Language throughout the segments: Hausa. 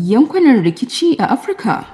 yankunan rikici a Afirka.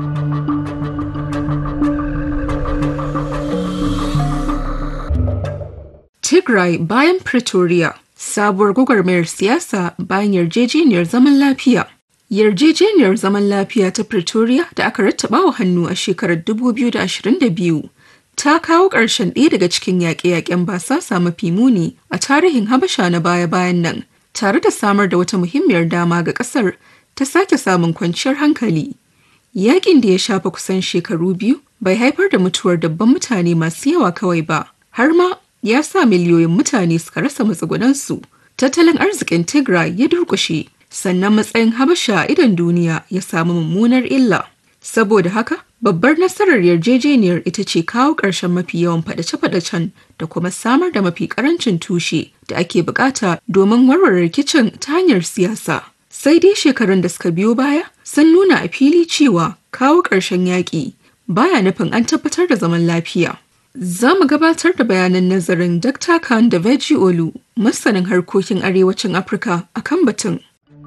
Tigray bayan Pretoria sabuwar gwagwarmayar siyasa bayan yarjejeniyar zaman lafiya. Yarjejeniyar zaman lafiya ta Pretoria da aka rattaba wa hannu a shekarar 2022 ta kawo ƙarshen ɗaya daga cikin yaƙe-yaƙen basasa mafi muni a tarihin Habasha na baya-bayan nan, tare da samar da wata muhimmiyar dama ga ƙasar ta sake samun kwanciyar hankali. Yaƙin da ya shafa kusan shekaru biyu bai haifar da mutuwar dabban mutane masu yawa kawai ba, har ma ya sa miliyoyin mutane suka rasa matsugunansu. Tattalin arzikin Tigray ya durƙushe, sannan matsayin Habasha a idon duniya ya samu mummunar illa. Saboda haka, babbar nasarar yarjejeniyar ita ce kawo ƙarshen mafi yawan faɗace-faɗacen da kuma samar da mafi ƙarancin tushe da ake bukata domin warware rikicin ta hanyar siyasa. Sai dai shekarun da suka biyo baya sun nuna a fili cewa kawo ƙarshen yaƙi baya nufin an tabbatar da zaman lafiya. Za mu gabatar da bayanan nazarin Dr. Khan da Veji Olu, masanin harkokin arewacin Afirka a kan batun.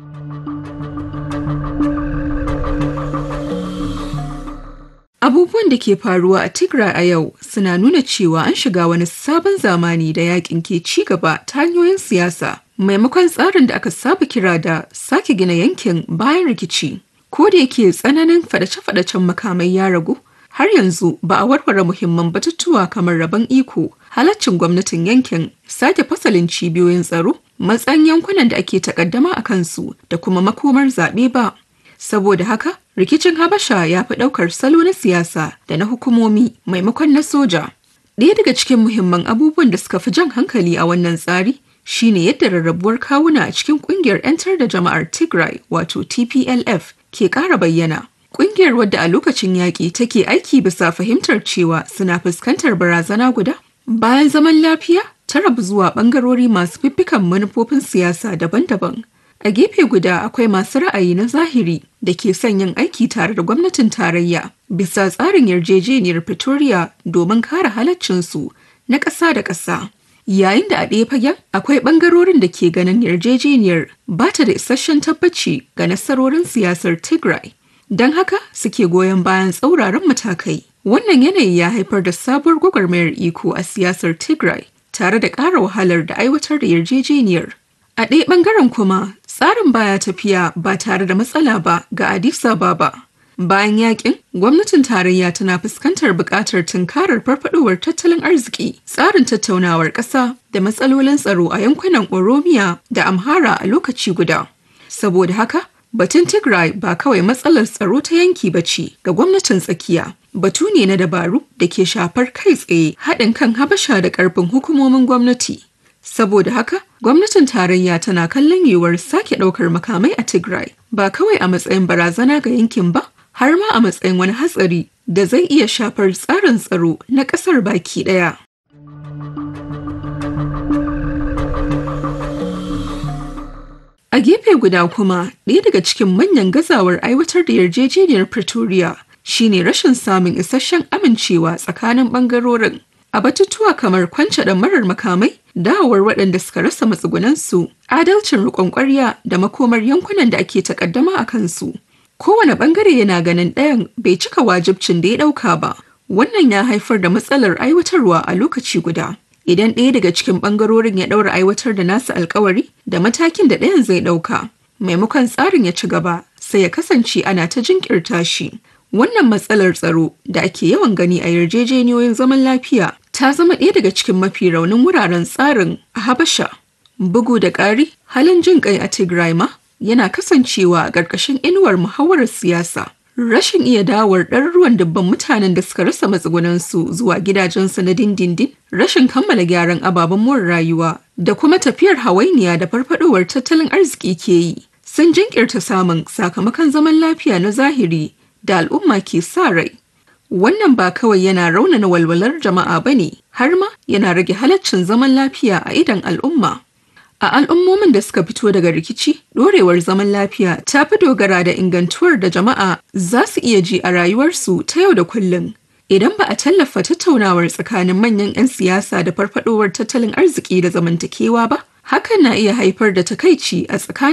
Abubuwan da ke faruwa a Tigray a yau suna nuna cewa an shiga wani sabon zamani da yakin ke ci gaba ta hanyoyin siyasa maimakon tsarin da aka saba kira da sake gina yankin bayan rikici. Ko da yake tsananin fadace-fadacen makamai ya ragu, har yanzu ba a warware muhimman batutuwa kamar rabon iko, halaccin gwamnatin yankin, sake fasalin cibiyoyin tsaro, matsayin yankunan da ake takaddama a kansu da kuma makomar zaɓe ba. Saboda haka, rikicin Habasha ya fi ɗaukar salo na siyasa da na hukumomi maimakon na soja. Ɗaya daga cikin muhimman abubuwan da suka fi jan hankali a wannan tsari shine yadda rarrabuwar kawuna a cikin ƙungiyar 'yantar da jama'ar Tigray wato TPLF ke ƙara bayyana. Ƙungiyar wadda a lokacin yaƙi take aiki bisa fahimtar cewa suna fuskantar barazana guda. Bayan zaman lafiya, ta rabu zuwa ɓangarori masu fiffikan manufofin siyasa daban-daban. A gefe guda akwai masu ra'ayi na zahiri da ke son yin aiki tare da gwamnatin tarayya bisa tsarin yarjejeniyar Pretoria domin kare halaccinsu na ƙasa da ƙasa. Yayin da a ɗaya fagen akwai ɓangarorin da ke ganin yarjejeniyar ba ta da isasshen tabbaci ga nasarorin siyasar Tigray. Don haka suke goyon bayan tsauraran matakai. Wannan yanayi ya haifar da sabuwar gwagwarmayar iko a siyasar Tigray tare da ƙara wahalar da aiwatar da yarjejeniyar. A ɗaya ɓangaren kuma tsarin baya tafiya ba tare da matsala ba ga Addis Ababa. Bayan yakin, gwamnatin tarayya tana fuskantar buƙatar tunkarar farfadowar tattalin arziki, tsarin tattaunawar ƙasa da matsalolin tsaro a yankunan Oromiya da Amhara a lokaci guda. Saboda haka, batun Tigray ba kawai matsalar tsaro ta yanki ba ce ga gwamnatin tsakiya. Batu ne na dabaru da ke shafar kai tsaye haɗin kan Habasha da ƙarfin hukumomin gwamnati. Saboda haka, gwamnatin tarayya tana kallon yiwuwar sake ɗaukar makamai a Tigray ba kawai a matsayin barazana ga yankin ba, har ma a matsayin wani hatsari da zai iya shafar tsarin tsaro na ƙasar baki ɗaya. A gefe guda kuma, ɗaya daga cikin manyan gazawar aiwatar da yarjejeniyar Pretoria shine rashin samun isasshen amincewa tsakanin ɓangarorin. A batutuwa kamar kwance marar makamai, dawowar waɗanda suka rasa matsugunansu, adalcin riƙon ƙwarya da makomar yankunan da ake takaddama a kansu. Kowane ɓangare yana ganin ɗayan bai cika wajibcin da ya ɗauka ba. Wannan ya haifar da matsalar aiwatarwa a lokaci guda. Idan ɗaya daga cikin ɓangarorin ya ɗaura aiwatar da nasa alkawari da matakin da ɗayan zai ɗauka, maimakon tsarin ya ci gaba, sai ya kasance ana ta jinkirta shi. Wannan matsalar tsaro da ake yawan gani a yarjejeniyoyin zaman lafiya ta zama ɗaya daga cikin mafi raunin wuraren tsarin a Habasha. Bugu da ƙari, halin jin ƙai a Tigray ma yana kasancewa a ƙarƙashin inuwar muhawarar siyasa. Rashin iya dawar ɗaruruwan dubban mutanen da suka rasa matsugunansu zuwa gidajensu na dindindin, rashin kammala gyaran ababen more rayuwa da kuma tafiyar hawainiya da farfadowar tattalin arziki ke yi. Sun jinkirta samun sakamakon zaman lafiya na zahiri da al'umma ke sa rai. Wannan ba kawai yana raunana walwalar jama'a ba ne, har ma yana rage halaccin zaman lafiya a idon al'umma. A al'ummomin da suka fito daga rikici, ɗorewar zaman lafiya ta fi dogara da ingantuwar da jama'a za su iya ji a rayuwarsu ta yau da kullum. Idan ba a tallafa tattaunawar tsakanin manyan 'yan siyasa da farfadowar tattalin arziki da zamantakewa ba, hakan na iya haifar da takaici a tsakanin